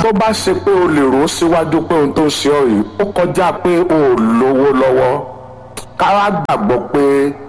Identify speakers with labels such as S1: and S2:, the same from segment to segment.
S1: tó bá ṣe pé o lè rò ó síwájú pé ohun tó ń ṣe ọ yìí ó kọjá pé o ò lówó lọ́wọ́ káwá gbàgbọ́ pé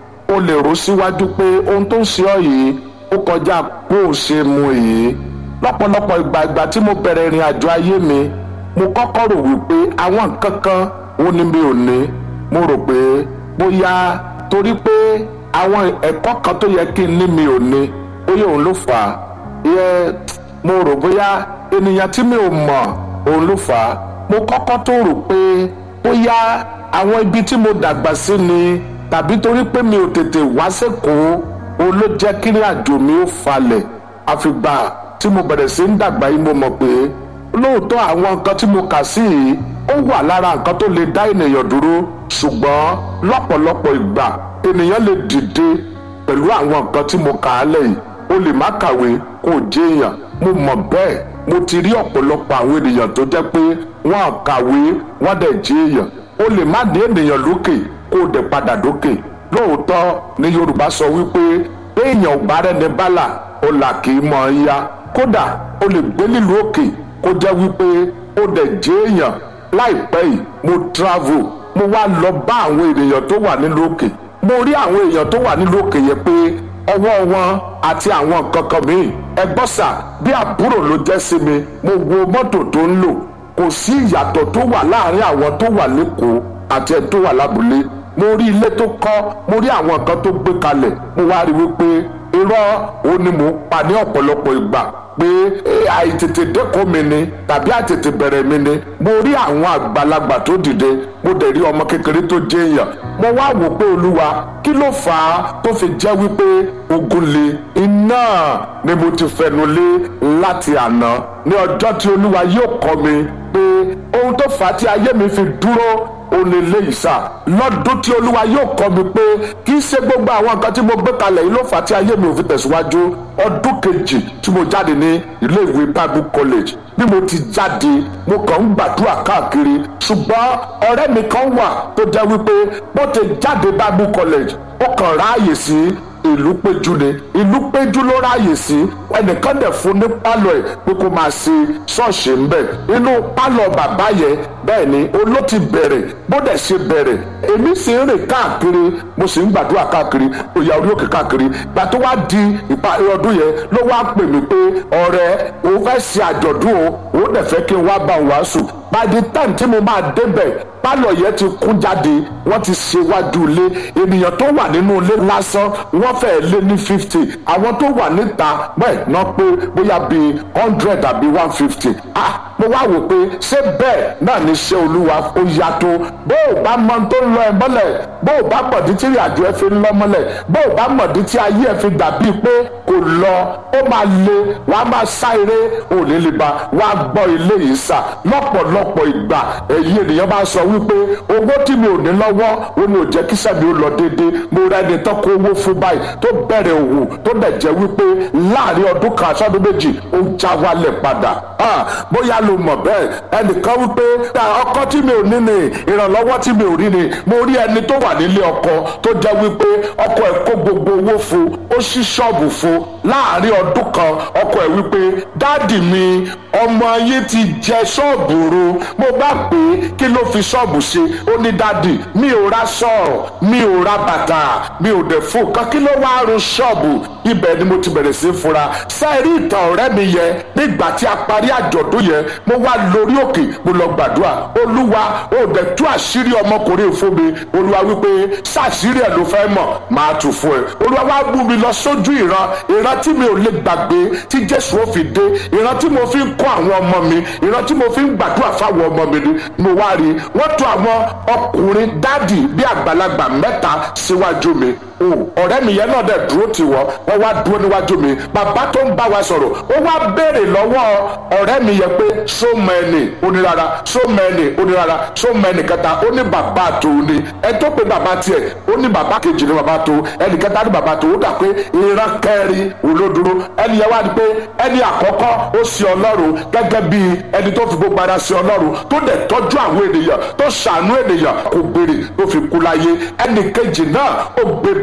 S1: o lè rò ó síwájú pé ohun tó ń ṣe ọ yìí ó kọjá bó o ṣe mu yìí lọ́pọ̀lọpọ̀ ìgbà ìgbà tí mo bẹ̀rẹ̀ ìrìn àjò ayé mi mo kọ́kọ́ rò wípé àwọn nǹkan kan ó ní mi ò ní mo rò pé bóyá torí pé àwọn ẹ̀kọ́ kan tó yẹ kí n ní mi ò ní bóyá òun ló fà á yẹ mo rò bóyá ènìyàn tí mi ò mọ̀ òun ló fà á mo kọ́kọ́ tó rò pé bóyá àwọn ibi tí mo dàgbà sí ni tàbí torí pé mi ò tètè wá sẹ́kọ̀ọ́ òun ló jẹ́ kí ní àjò mi ó falẹ̀ àfìgbà tí mo bẹ̀rẹ̀ sí ń dàgbà yìí mo mọ̀ pé lóòótọ́ àwọn nǹkan tí mo kà sí yìí ó wà lára nǹkan tó lè dá ènìyàn dúró ṣùgbọ́n lọ́pọ̀lọpọ̀ ìgbà ènìyàn lè dìde pẹ̀lú àwọn nǹkan tí mo kà á lẹ́yìn o lè má kàwé kó o jẹ́ èèyàn mo mọ̀ bẹ́ẹ̀ mo ti rí ọ̀pọ̀lọpọ̀ àwọn ènìyàn tó jẹ́ pé wọ́n á kàwé wọ́n dẹ̀ jẹ́ èèyàn o lè má ní ènìyàn lókè kó o dẹ̀ padà dókè lóòótọ́ ni Yorùbá sọ wípé èèyàn ò bá rẹ́ni bálà ó là kì í mọ̀ ọ́n yá kódà o lè gbé nílùú òkè kó jẹ́ wípé ó dẹ̀ jẹ́ èèyàn láìpẹ́ yìí mo travel mo wá lọ bá àwọn ènìyàn tó wà nílùú òkè mo rí àwọn èèyàn tó wà nílùú òkè yẹn pé ọwọ́ wọn àti àwọn nǹkan kan míì ẹgbọ́n sà bí àbúrò ló jẹ́ sí mi mo wo mọ́tò tó ń lò kò sí ìyàtọ̀ tó wà láàrin àwọn tó wà lẹ́kọ̀ọ́ àti ẹ̀ tó wà lábúlé mo rí ilé tó kọ́ mo rí àwọn nǹkan tó gbé kalẹ̀ mo wá rí wípé irọ́ òun ni mò ń pa ní ọ̀pọ̀lọpọ̀ ìgbà pé àìtètè dẹ́kun mi ni tàbí àìtètè bẹ̀rẹ̀ mi ni mo rí àwọn àgbàlagbà tó dìde mo dẹ̀ rí ọmọ kékeré tó jẹ́ èèyàn mo wá wò pé olúwa kí ló fà á tó fi jẹ́ wípé ogun le iná ni mo ti fẹnu lé láti àná ní ọjọ́ tí olúwa yóò kọ́ mi pé ohun tó fà á tí ayé mi fi dúró òní léyìí sá lọ́dún tí olúwa yóò kọ́ mi pé kì í ṣe gbogbo àwọn nǹkan tí mo gbé kalẹ̀ yìí ló fà á tí ayé mi ò fi tẹ̀síwájú ọdún kejì tí mo jáde ní ilé ìwé bible college bí mo ti jáde mo kàn ń gbàdúrà káàkiri ṣùgbọ́n ọ̀rẹ́ mi kan wà tó jẹ́ wípé bó ti jáde bible college ó kàn ráàyè sí ìlú péjú ni ìlú péjú ló ráàyè sí ẹnìkan dẹ̀ fún ní pálọ̀ ẹ̀ pé kó máa ṣe ṣọ́ọ̀ṣì ń bẹ̀ inú pálọ̀ bàbá yẹn bẹ́ẹ̀ ni oló ti bẹ̀rẹ̀ bó dẹ̀ ṣe bẹ̀rẹ̀ èmi sì ń rìn káàkiri mo sì ń gbàdúrà káàkiri òyà orí òkè káàkiri gbà tó wá di ìparí ọdún yẹn ló wá pè mí pé ọ̀rẹ́ òun fẹ́ ṣe àjọ̀dún o òun dẹ̀ fẹ́ kí n wá bá òun wàásù by the time tí mo máa débẹ̀ pálọ̀ yẹn ti kún jáde wọ́n ti ṣe wájú ilé ènìyàn tó wà nínú ilé lásán wọ́n fẹ́ẹ́ lé ní fifty àwọn tó wà níta bẹ́ẹ̀ náà pé bóyá bíi hundred àbí one fifty ah mo wá wò pé ṣé bẹ́ẹ̀ náà ní ṣe olúwa ó yàtọ̀ bó o bá mọ tó ń lọ ẹ mọ́lẹ̀ bó o bá mọ̀dí tí ìrìn àjò ẹ fi ń lọ mọ́lẹ̀ bó o bá mọ̀dí tí ayé ẹ fi dàbí pé kò lọ ó máa le wàá máa sá eré òní lè ba wàá gbọ́ ilé yìí sà lọ́pọ̀lọpọ̀ ìgbà èyí ènìyàn bá sọ wípé owó tí mi ò ní lọ́wọ́ ó ní ò jẹ́ kí sẹ́mi ó lọ déédéé mo rẹ́ ẹni tán kó owó fún báyìí tó bẹ̀rẹ̀ òwò tó dẹ̀ jẹ́ wípé láàrin ọdún kan aṣọ́dún méjì ó ń já wálẹ̀ padà bóyá lo mọ̀ bẹ́ẹ̀ ẹnìkan wípé ọkọ tí mi ò ní ni ìrànlọ́wọ́ tí mi ò rí ni mo rí ẹni tó wà nílé ọkọ tó jẹ́ wípé ọkọ ẹ̀ kó gbogbo owó fún ó ṣí ṣọ́ọ̀bù fún láàrin ọdún kan ọkọ ẹ̀ wípé dáàdì mi ọmọ yín ti jẹ ṣọ́ọ̀bù ru mo bá pè é kí ló fi ṣọ́ọ̀bù ṣe ó ní dáàdì mi ò ra sọ̀rọ̀ mi ò ra bàtà mi ò dẹ̀ fún kan kí ló wá run ṣọ́ọ̀bù ibẹ̀ ni mo ti bẹ̀rẹ̀ sí fura sẹ́ẹ̀rí ìtàn ọ̀rẹ́ mi yẹn nígbà tí a parí àjọ̀dún yẹn mo wá lórí òkè mo lọ gbàdúrà olúwa ó dẹ̀ tú àṣírí ọmọkùnrin fún mi olúwa wípé ṣàṣírí ẹ̀ ló fẹ́ mọ̀ máa tù fún ẹ olúwa wá mú mi lọ sójú ìran ìran tí mi ò lè gbàgbé tí jésù ó fi dé ìran tí mo fi ń kọ́ àwọn ọmọ mi ìran tí mo fi ń gbàdúrà fáwọn ọmọ mi ni mo wá rí wọ́n tó àwọn ọkùnrin dádì bí àgbàlagbà mẹ́ta síwájú mi ọ̀rẹ́ mi yẹn náà dẹ̀ dúró tì wọ́n wọ́n wá dúró níwájú mi bàbá tó ń bá wa sọ̀rọ̀ ó wá béèrè lọ́wọ́ ọ̀rẹ́ mi yẹn pé sómọ ẹni onírara sómọ ẹni onírara sómọ ẹni kẹta ó ní bàbá tòun ni ẹ tó pe bàbá tiẹ̀ ó ní bàbá kejì ní bàbá tó ẹnì kẹta ní bàbá tó ó dà pé ìran kẹrin olódúró ẹni yẹn wá ní pé ẹni àkọ́kọ́ ó sì ọlọ́run gẹ́gẹ́ bí ẹni tó fi gbogbo ara sí ọlọ́run tó dẹ̀ tọ́jú àwọn ènìyàn tó ṣàánú ènìyàn kò gbèrè tó fi kú láyé ẹnì kejì náà ó gbé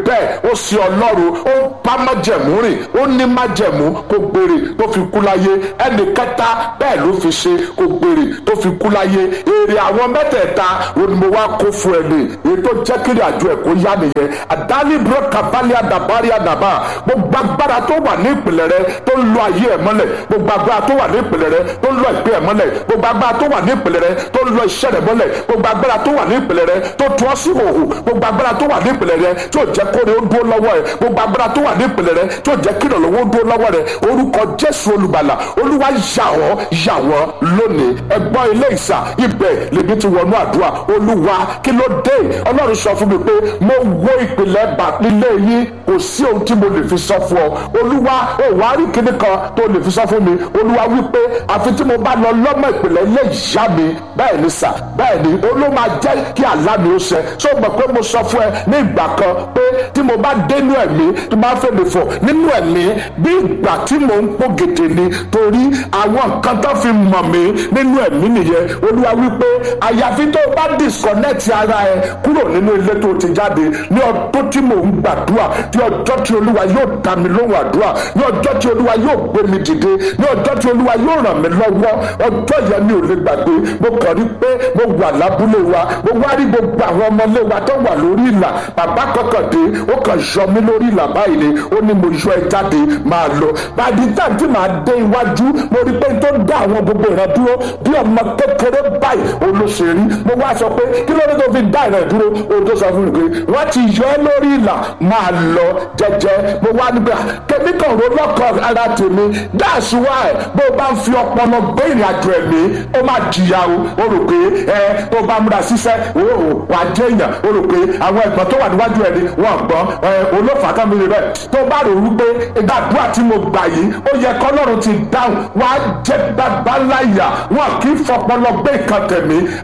S1: bẹ́ẹ̀ ó sì ọlọ́run ó ń bá májẹ̀mú rìn ó ní májẹ̀mú kó gbèrè tó fi kú láyé ẹnì kẹta bẹ́ẹ̀ ló fi ṣe kó gbèrè tó fi kú láyé èrè àwọn mẹ́tẹ̀ẹ̀ta onímọ̀ wá kó fún ẹ ní èyí tó jẹ́ kiri àjọ ẹ̀ kó yá nìyẹn àdáni bro kavali adabari adaba gbogbo agbára tó wà ní ìpìlẹ̀ rẹ tó ń lo ayé ẹ̀ mọ́lẹ̀ gbogbo agbára tó wà ní ìpìlẹ̀ rẹ tó ń lo ìpín ẹ̀ mọ́lẹ̀ gbogbo agbára tó wà ní ìpìlẹ̀ rẹ tó ń lo iṣẹ́ rẹ mọ́lẹ̀ gbogbo agbára tó wà ní ìpìlẹ̀ rẹ tó tún ọ́ sí hòhò gbogbo agbára tó wà ní ìpìlẹ̀ rẹ tó jẹ́ kóre ó dúró lọ́wọ́ ẹ̀ gbogbo agbára tó wà ní ìpìlẹ̀ rẹ tó jẹ́ kí ìrànlọ́wọ́ ó dúró lọ́wọ́ rẹ orúkọ jésù olùgbàlà olúwa yà wọ́n yà wọ́n lónìí ẹgbọ́n ilé ìsà ibẹ̀ lèmi ti wọnú àdúrà olúwa kí ló dé ọlọ́run sọ fún mi pé mo wo ìpìlẹ̀ bà nílé yín kò sí ohun tí mo lè fi sọ fún ọ olúwa ò wá rí kíní kan tó lè fi sọ fún mi olúwa wípé àfi tí mo bá lọ lọ́mọ ìpìlẹ̀ ilé ìyá mi bẹ́ẹ̀ ni sà bẹ́ẹ̀ ni olú máa jẹ́ kí àlá mi ó ṣẹ ṣé o mọ̀ pé mo sọ fún ẹ ní ìgbà kan pé tí mo bá dénú ẹ̀mí tí mo bá fẹ́ mi fọ̀ nínú ẹ̀mí bí ìgbà tí mò ń pò gèdè ni torí àwọn nǹkan tó fi mọ̀ mí nínú ẹ̀mí nìyẹn olúwa wípé àyàfi tó o bá disconnect ara ẹ kúrò nínú ilé tó o ti jáde ní ọdún tí mò ń gbàdúrà ní ọjọ́ tí olúwa yóò dá mi lóhùn àdúrà ní ọjọ́ tí olúwa yóò gbé mi dìde ní ọjọ́ tí olúwa yóò ràn mí lọ́wọ́ ọjọ́ yẹn mi ò lè gbàgbé mo kàn rí pé mo wà lábúlé wa mo wá rí gbogbo àwọn ọmọlé wa tó wà lórí ìlà bàbá kọkàn dé ó kàn yọ mí lórí ìlà báyìí ni ó ní mo yọ ẹ jáde máa lọ bàbí táǹtì máa dé iwájú mo rí pé tó dá àwọn gbogbo ìran dúró bí ọmọ kékeré báyìí olóṣèlú mo wá sọ pé kí ló dé tó fi dá ìran dúró o tó sọ fún mi pé wọ́n ti yọ ẹ́ lórí ìlà máa lọ jẹ́jẹ́ mo wá nígbà kẹ́mí kan ro lọ́kọ̀ ara tèmi that's why bó o bá ń fi ọpọlọ gbé ìrìn àjò ẹ̀mí ó máa jìyà o o rò pé ẹ tó bá múra síṣẹ́ o wà á jẹ́ èèyàn o rò pé àwọn ẹ̀gbọ́n tó wà níwájú ẹni wọn gbọ́ ẹ olófà kan mi rè bẹ́ẹ̀ tó bá rò wípé ìgbàdúrà tí mo gbà yìí ó yẹ kọ́lọ́run ti dáhùn wọ́n á jẹ́ babaláyà wọn kì í fọpọlọ gbé ìkan tẹ̀mí